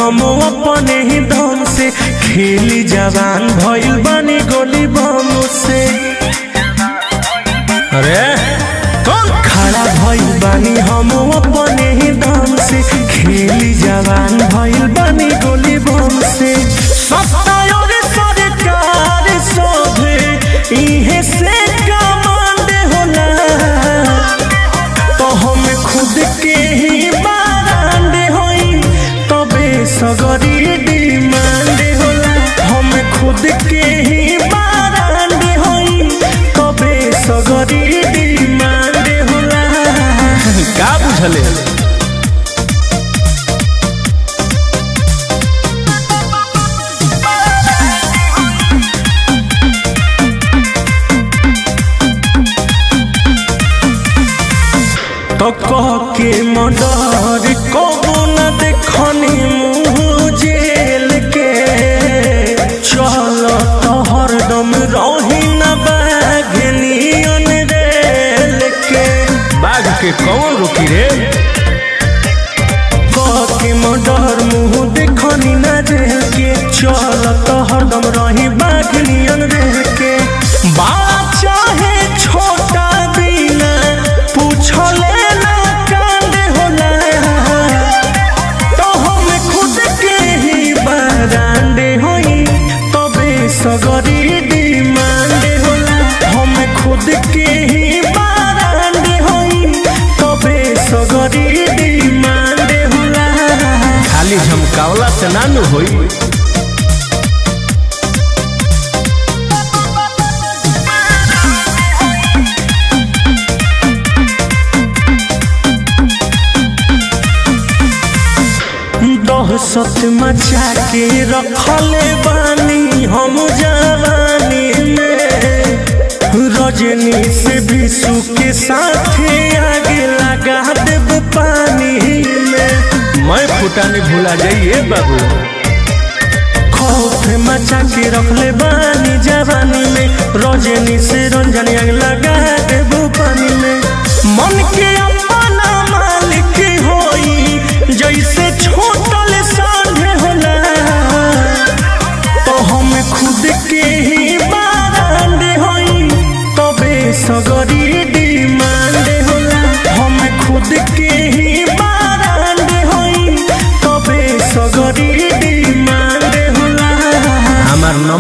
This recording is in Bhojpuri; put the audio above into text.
हम अपने ही दम से खेली जवान भइल बानी गोली बम से अरे कौन खड़ा भइल बानी हम अपने ही दम से खेली जवान भइल बानी गोली बम से सत्तायोर सरकार सोभे इहे से कमांड होला तो हम खुद के ही बारांड होई तबे सगरी डिमांड होला हम खुद के ही बारांड होई तबे सगरी डिमांड होला का बुझले तो कह के मडर कबो न देखनी मुँह जेल के चल तो हरदम रही न बाघनियन रेल के बाघ के कौन रुकी रे कह के मडर मुँह देखनी न जेल के चल तो हरदम रही बाघनियन रेल के बड़ा चाहे छोटा बिना पूछले ना कांड होला तो हम खुद के ही बारांडे होई तबे सगरी डिमांड होला हम खुद के ही बारांडे होई तबे सगरी डिमांड होला खाली झमकावला से ना नु होई दहशत मचा के रखले बानी हम जवानी में रजनी से विशु के साथे आगे लगा देब पानी में मैं फुटाने भुला जाइए बाबू खौफ मचा के रखले बानी जवानी में रजनी से रंजनी आग लगा देब पानी में मन के अपना मालिक होई जैसे छोटल सांढे होला तो हम खुद के ही बारांड होई तबे सगरी डिमांड होला हम खुद के ही